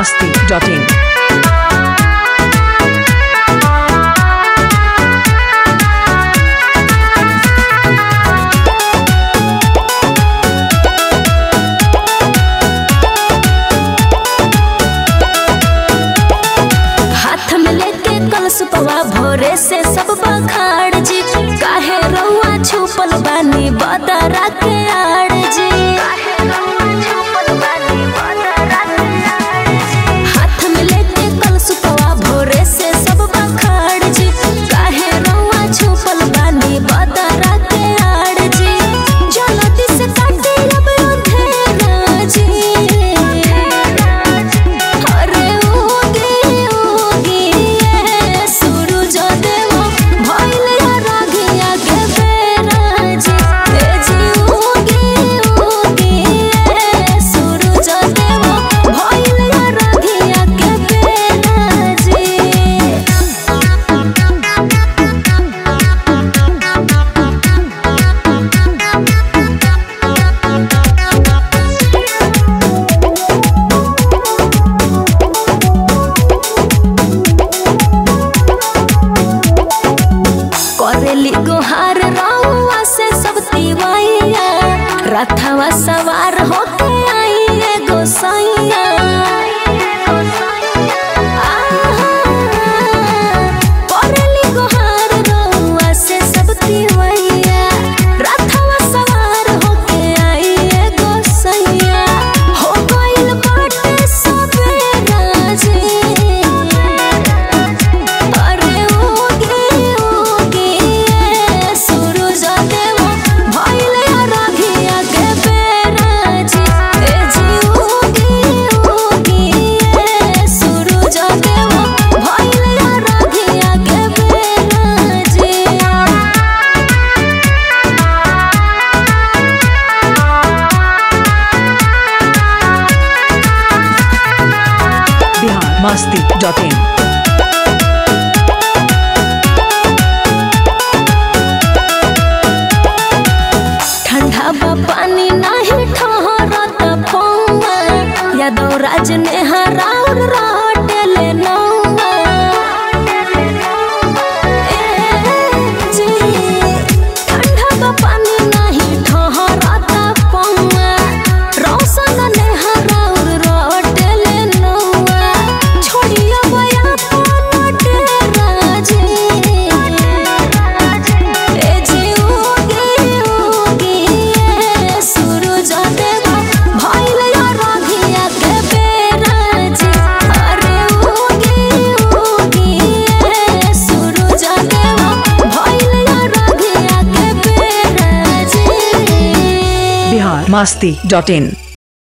masti.in. हाथ में लेके कलश पवा भोरे से सब बखाड़ जी काहे रउआ छुपल बानी बदरा के आड़ जी हाथ में लेके कलश पवा भोरे से सब बखाड़ जी काहे रउआ छुपल बानी बदरा के आड़ जी जलती से काटे अब अंधेरा जी अरे उगे उगे ये सूरज देव भइल रागिया के बेरा जी ए जी उगे उगे ये सूरज देव भइल रागिया के बेरा जी करेली गोहार रउआ से सब तिवैया रथवा सवार होके आई एगो सैया करेली गोहार रउआ से सब तिवैया रथवा सवार होके आई एगो सैया हो गइल बाटे सबेरा जी अरे उगे उगे ये सूरज देव भइल रागिया के बेरा जी ए जी उगे उगे ये सूरज देव भइल रागिया के बेरा जी Bihar masti.in. ठंडा बा पानी नाही ठहरत पौवा यादव राज ने हराउर रटले नौवा ए जी, ठंडा बा पानी नाही ठहरत पौवा रौशन ने हराउर रटले नौवा छोड़िया बया पन डेरा जी ए जी उगे उगे ये सूरज देव भइल रागिया के बेरा जी अरे उगे उगे ये सूरज देव भइल रागिया के बेरा जी Bihar masti.in.